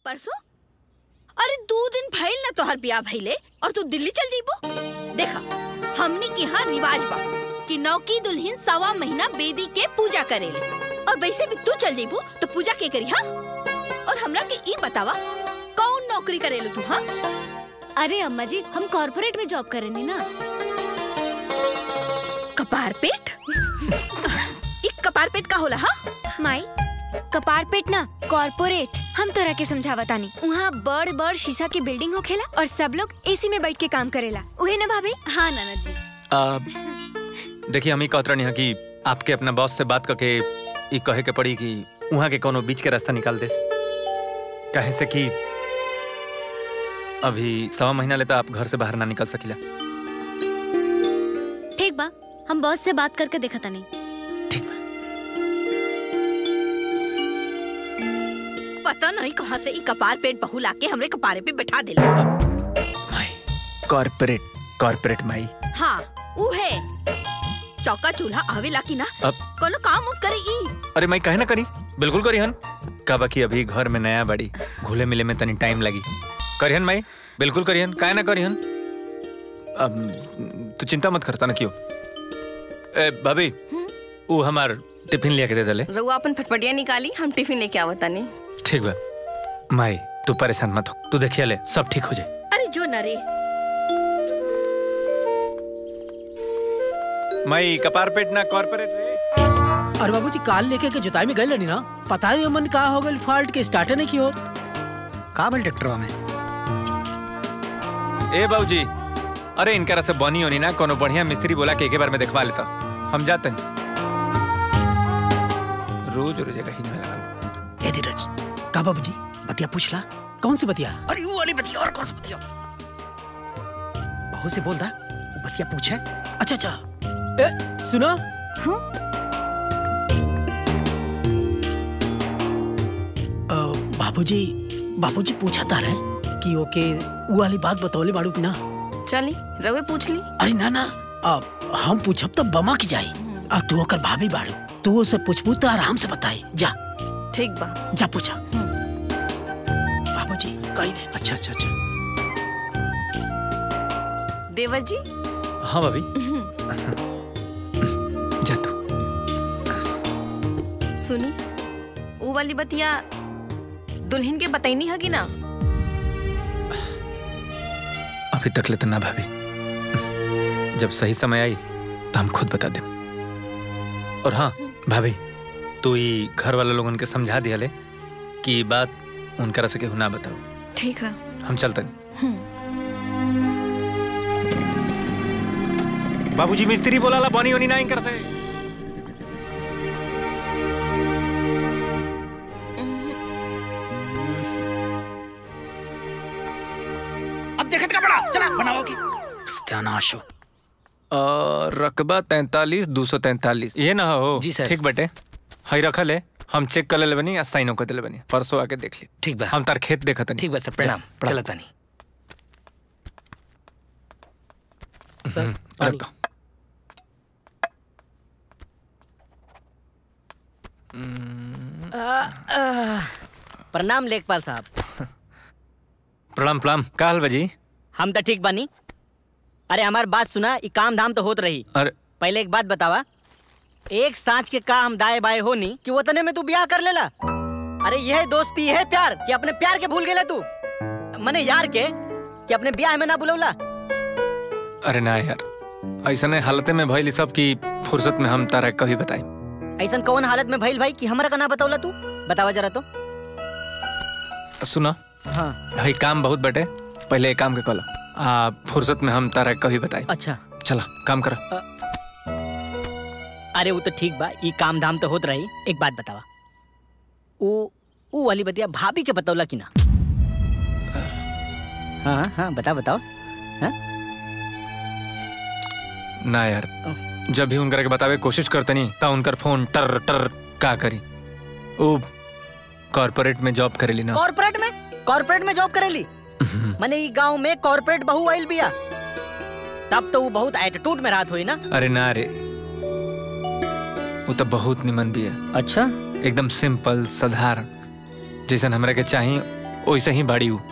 परसों अरे दो दिन भइल ना तोहर ब्याह भइले और तू दिल्ली चल जइबो देखा हमनी के यहाँ रिवाज बा कि नौकी दुल्हन सवा महीना बेदी के पूजा करेले और वैसे भी तू चल जइबू तो पूजा के करी हाँ और हमरा के ई बतावा कौन नौकरी करेलू तू हाँ अरे अम्मा जी हम कॉर्पोरेट में जॉब करेंगे ना कपार पेट ई कपार पेट का होला हाँ माई कपार पेट ना कॉर्पोरेट हम तोरा के समझावतानी वहाँ बड़ बड़ शीशा के बिल्डिंग होखेला और सब लोग एसी में बैठ के काम करेला उहे ना भाभी हाँ नाना जी आ, देखिए हम ही कहत रहनी है कि आपके अपना बॉस से बात करके ई कहे के पड़ी कि वहाँ के कोनो बीच के रास्ता निकाल देस कहे से कि अभी सवा महीना लेता आप घर से बाहर ना निकल सकिला ठीक बा हम बॉस से बात करके देखा तनी ठीक बा पता नहीं कहाँ से ई कपार पेट बहू लाके हमरे कपारे पे बैठा देला माई कॉर्पोरेट कॉर्पोरेट माई हाँ ऊ है चौका चूल्हा आवेला की ना अब कोनो काम उम करे ई अरे माई कहे ना करी बिल्कुल करी हन का बाकी अभी घर में नया बड़ी घुले मिले में तनी टाइम लगी करिहन माई बिल्कुल करिहन काहे ना करिहन अब तू चिंता मत करता ना क्यों ए भाभी वो हमार टिफिन लिया के दे दले रउआ अपन फटफटिया निकाली हम टिफिन लेके आवतानी ठीक बा माई तू परेशान मत हो तू देखिए ले सब ठीक हो जाए अरे जो नरे माई कपार पेट ना कॉर्पोरेट रे अरे बाबूजी काल लेके के जुताई में गए लनी ना पता नहीं मन का हो गल फाल्ट के स्टार्टर नहीं की हो का बल ट्रैक्टरवा में ए बाबूजी अरे इनकरा से बनी होनी ना कोनो बढ़िया मिस्त्री बोला के एक बार में देखवा लेता हम जाते हैं रोज रोज एक ही में लगा ए धीरज का बाबूजी बतिया पूछ ला कौन सी बतिया अरे वो वाली बतिया और कौन सी बतिया बहू से बोल दा वो बतिया पूछे अच्छा अच्छा ए सुनो अ, बाबूजी बाबूजी पूछा था रहे कि ओके वो वाली बात बतौले बाड़ू की ना चली रउए पूछ ली अरे ना ना अब हम पूछब तो बमक जाई अब तू ओकर भाभी बाड़ू तू उसे पूछबू तो आराम से बताई जा ठीक बा जा पूछा बाबूजी कहीं नहीं अच्छा अच्छा अच्छा देवर जी हाँ भाभी जा तू सुनी ऊ वाली बतिया दुल्हन के बतैनी है कि ना अभी तक ले तो ना भाभी जब सही समय आई तो हम खुद बता दें और हाँ भाभी तू ही घर वाले लोगन के समझा दिया ले कि ये बात उनकरा से केहू ना बताओ ठीक है हम चलते नहीं बाबूजी मिस्त्री बोला ला बनी होनी ना इनकर से अब देखत का बड़ा चला बनाओ की सत्यानाश हो और रकबा तैतालीस दो सौ तैतालीस ये ना हो जी सर। ठीक बटे हई रखल है हम चेक कर ले बनी या साइनो कर दिले बनी परसों आके देख ली ठीक बा हम तार खेत देखत नहीं ठीक बा सर प्रणाम चला तानी सर रख दो प्रणाम लेखपाल साहब प्रणाम प्रणाम का हाल बजी हम तो ठीक बानी अरे हमार बात सुना ई काम धाम तो होत रही अरे पहले एक बात बतावा एक सांच के का हम दाए बाए होनी कि वतने में तू ब्याह कर लेला अरे यह दोस्ती है प्यार कि अपने प्यार के भूल गेला तू मने यार के कि अपने ब्याह में ना बुलौला अरे ना यार ऐसा हालते में भइल सब की फुर्सत में हम तारा कभी बताई ऐसन कौन हालत में भइल भाई कि हमरा का ना बतौला तू बतावा जरा तो सुना हाँ भाई काम बहुत बटे पहले एक काम के कलो आ फुर्सत में हम तारा कभी बताई अच्छा चला काम करो अरे वो तो ठीक बा ई काम धाम तो होत रही एक बात बतावा ऊ ऊ वाली बतिया भाभी के बतौला कि ना हाँ हाँ हाँ बता बताओ ना यार जब भी उनकर के बतावे कोशिश करते नहीं ता उनकर फोन टर टर का करी वो कॉर्पोरेट में जॉब करेली ना कॉर्पोरेट में कॉर्पोरेट में जॉब करेली मने ई गांव में कॉर्पोरेट बहू आइल बिया तब तो वो बहुत एटीट्यूड में रात हुई ना अरे ना रे वो तो बहुत निमन भी है अच्छा एकदम सिंपल साधारण जैसन हमरा के चाहिए वैसे ही बाड़ी हूँ